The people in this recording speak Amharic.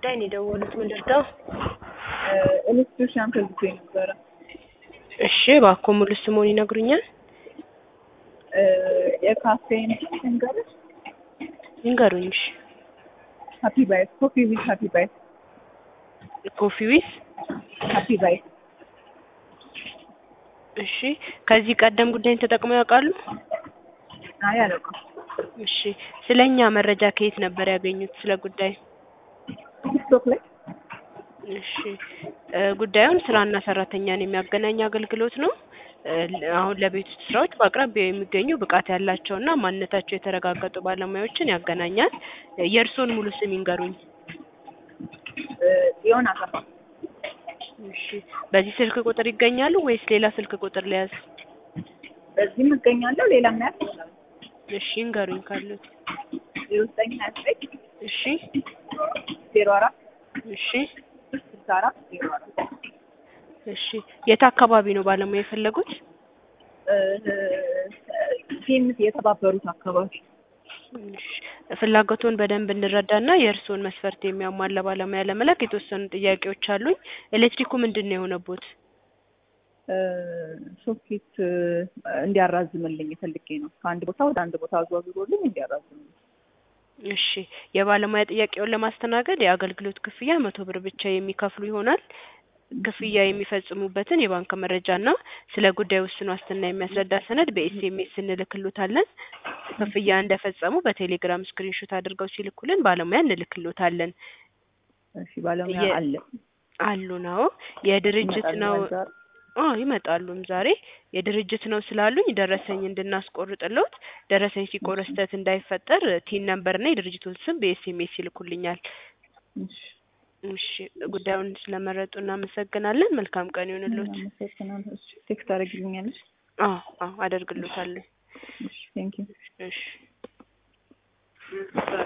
ጉዳይ ነው የደወሉት። ምን ልርዳው? ኤሌክትሪሽያን ፈልጌ ነበረ። እሺ እባክዎ ሙሉ ስምዎን ይነግሩኛል? የካፌን ንገርሽ። ይንገሩኝ። እሺ ሀፒ ባይት ኮፊ ዊዝ ሀፒ ባይት ኮፊ ዊዝ ሀፒ ባይት እሺ ከዚህ ቀደም ጉዳይን ተጠቅመው ያውቃሉ? አይ አላውቅም። እሺ ስለ እኛ መረጃ ከየት ነበር ያገኙት ስለ ጉዳይ? ቲክቶክ ላይ እሺ እ ጉዳዩን ስራና ሰራተኛን የሚያገናኝ አገልግሎት ነው። እ አሁን ለቤት ውስጥ ስራዎች በአቅራቢያው የሚገኙ ብቃት ያላቸውና ማንነታቸው የተረጋገጡ ባለሙያዎችን ያገናኛል። የእርስዎን ሙሉ ስም ይንገሩኝ? ጽዮን አሰፋ እሺ በዚህ ስልክ ቁጥር ይገኛሉ ወይስ ሌላ ስልክ ቁጥር ልያዝ? በዚህም እገኛለሁ። ሌላ ምናያት ይችላል። እሺ ይንገሩኝ ካሉት? ዜሮ ዘጠኝ ሀያ ዘጠኝ እሺ ዜሮ አራት እሺ ስልሳ አራት ዜሮ አራት እሺ የት አካባቢ ነው ባለሙያ የፈለጉት? ፊልምስ የተባበሩት አካባቢ እሺ ፍላጎቱን በደንብ እንረዳና የእርስዎን መስፈርት የሚያሟላ ባለሙያ ለመላክ የተወሰኑ ጥያቄዎች አሉኝ። ኤሌክትሪኩ ምንድን ነው የሆነቦት? ሶኬት እንዲያራዝምልኝ ፈልጌ ነው። ከአንድ ቦታ ወደ አንድ ቦታ አዟዙሮልኝ እንዲያራዝምልኝ። እሺ የባለሙያ ጥያቄውን ለማስተናገድ የአገልግሎት ክፍያ መቶ ብር ብቻ የሚከፍሉ ይሆናል። ክፍያ የሚፈጽሙበትን የባንክ መረጃና ስለ ጉዳዩ ውስን ዋስትና የሚያስረዳ ሰነድ በኤስኤምኤስ እንልክሎታለን። ክፍያ እንደፈጸሙ በቴሌግራም ስክሪንሾት አድርገው ሲልኩልን ባለሙያ እንልክሎታለን። እሺ ባለሙያ የ- አለ አሉ ነው የድርጅት ነው ይመጣል ዛሬ? አዎ ይመጣሉም ዛሬ የድርጅት ነው ስላሉኝ ደረሰኝ እንድናስቆርጥሎት ደረሰኝ ሲቆረጥ ስህተት እንዳይፈጠር ቲን ነምበር እና የድርጅቱን ስም በኤስኤምኤስ ይልኩልኛል። እሺ እሺ ጉዳዩን ስለመረጡ እናመሰግናለን። መልካም ቀን ይሁንልዎት። አመሰግናለሁ። እሺ ቴክስት ታደርጊልኛለሽ? አዎ አዎ አደርግሎታለሁ። እሺ ቴንኪው እሺ